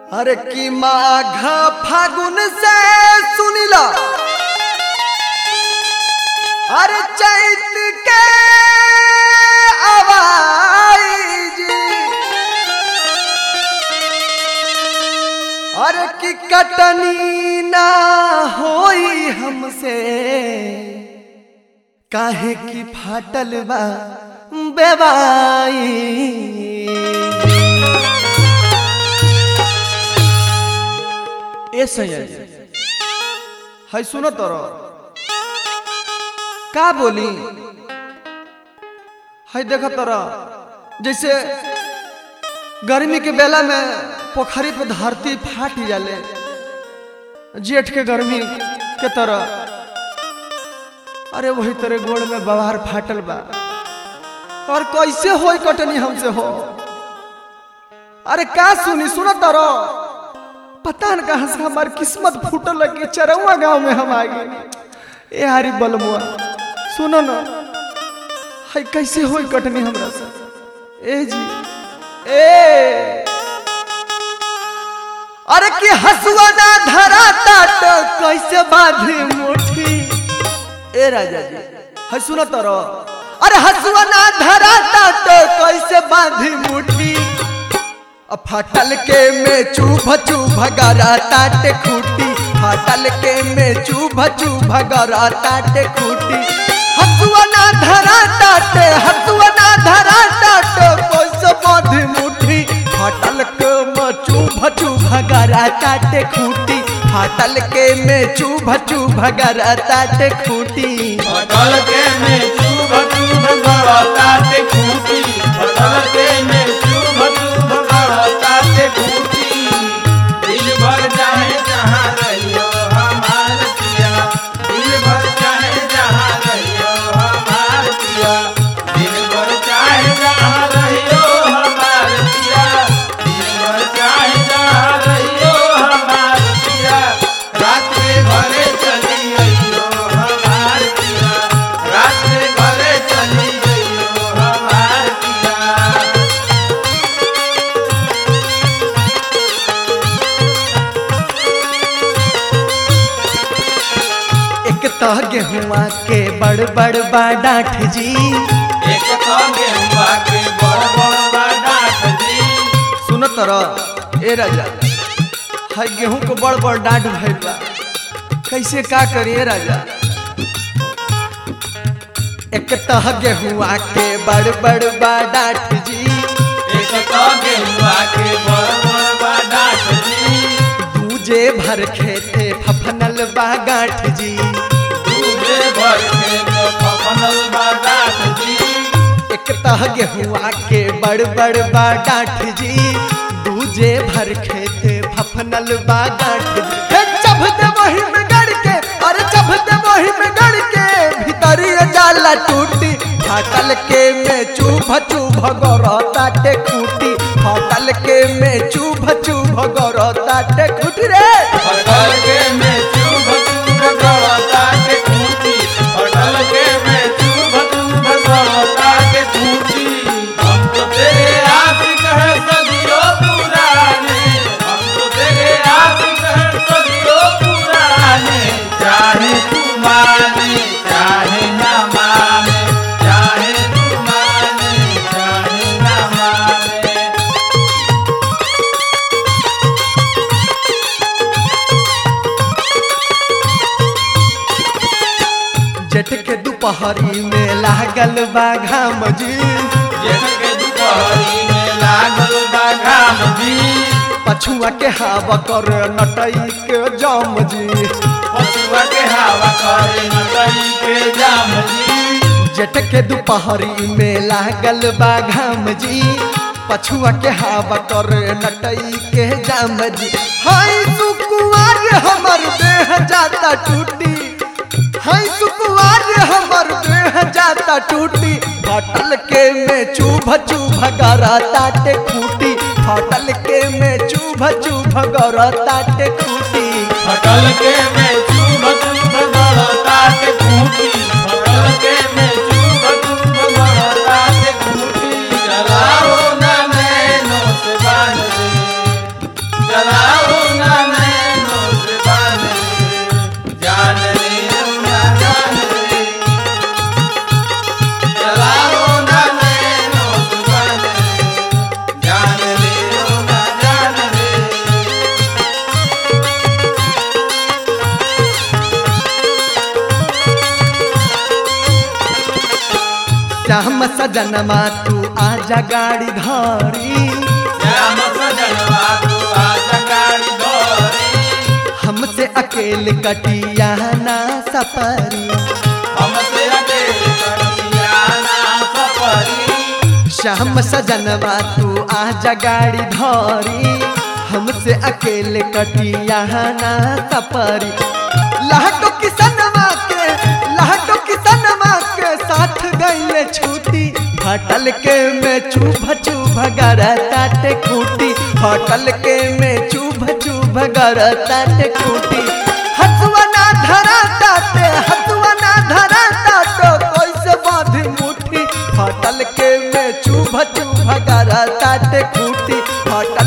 अरे की माघ फागुन से सुनिला अरे चैत के आवाज अरे की कटनी ना होई हमसे काहे की फाटल बा बेबाई ए सैया है सुनो तोरो का बोली है देख तोरा जैसे गर्मी के बेला में पोखरी पे धरती फाट जाले जेठ के गर्मी के तरह अरे वही तरह गोड़ में बवार फाटल बा और कैसे होई कटनी हमसे हो अरे का सुनी सुनो तरो पता न कहाँ से हमारी किस्मत फूटल लगी चरौआ गांव में हम आ गए ए हरी बलमुआ सुनो न हाय कैसे होई कटनी हमरा से ए जी ए अरे कि हसुआ ना धरा ताट कैसे बांधी मुट्ठी ए राजा जी है सुनो तरो अरे हसुआ ना धरा ताट कैसे बांधी मुट्ठी अब फाटल के में चुभ चुभ गरा ताटे खूटी फाटल के में चुभ चुभ गरा ताटे खूटी हसुआ ना धरा ताटे हसुआ ना धरा ताटे कैसे बांधी मुट्ठी फाटल के में चुभ चुभ गरा ताटे खूटी फाटल के में चुभ चुभ गरा ताटे खूटी बदल के में चुभ चुभ गड़ताते खूटी बदल के में चुभ चुभ गड़ताते खूटी दिल भर चाहे जहाँ रहियो हमार पिया दिल भर चाहे जहाँ रहियो हमार पिया दिल भर चाहे जहाँ रहियो हमार पिया दिल भर चाहे जहाँ रहियो हमार पिया रात में घरे चली अइयो हमार पिया रात में घरे चली अइयो हमार पिया एक तो गेहुआ के बड़ बड़ बा डाठ जी एक तो गेहुआ के बड़ बड़ बा डाँठ जी सुनो तर ए राजा है गेहूं को बड़ बड़ डांट भइल बा कैसे का करी ए राजा एक तह गेहुआ के बड़ बड़ बा डांट जी एक तो गेहुआ के बड़ बड़ बा डाँठ जी दूजे भर खेते फफनल बा गांठ जी दूधे भर के तो फफनल बा डाँठ जी एक तह गेहुआ के बड़ बड़ बा डांठ जी दूजे भर खेते फफनल बा गांठ जी हे चभ दे वही में गड़ के अरे चभ दे वही में गड़ के भीतरी जाला टूटी फाटल के में चुभ चुभ गरताटे खूटी फाटल के में चुभ चुभ गरताटे खूटी रे होटल के में चुभ चुभ गड़ता के खूटी होटल के में चुभ चुभ गड़ता के खूटी हम तो तेरे आशिक है सदियों पुराने हम तो तेरे आशिक है सदियों पुराने चाहे तू माने चाहे ना माने चाहे तू माने चाहे ना माने जेठ के दोपहरी में लागल बा घाम जी जेठ के दुपहरी में लागल बा घाम जी पछुआ के हवा कर नटई के जाम जी पछुआ के हवा करे नटई के जाम जी जेठ के दोपहरी में लागल बा घाम जी पछुआ के हवा कर नटई के जाम जी हाय सुकुआर हमर देह जाता टूटी हाय सुकुआर हमर देह जाता टूटी फाटल के में चुभ चुभ गरताटे खूटी फाटल के में चुभ चुभ गरताटे खूटी फटल के में चुभ चुभ गड़ता के खूटी फटल के में चुभ चुभ गड़ता के खूटी जलाओ ना नैनो से बांध दे जलाओ सजनमा तू आजा गाड़ी धारी श्याम सजनवा तू आजा गाड़ी धोरी हमसे अकेले कटिया ना सफरी हमसे अकेले कटिया ना सफरी श्याम सजनवा तू आजा गाड़ी धारी हमसे अकेले कटिया ना सफरी लहटो किसनवा के लहटो किसनवा के साथ गईले छूटी फटल के में चुभ चुभ गर ताटे खूटी फटल के में चुभ चुभ गर ताटे खूटी हसुआ ना धरा ताटे हसुआ ना धरा ताटो कैसे बांधी मुट्ठी फटल के में चुभ चुभ गर ताटे खूटी फटल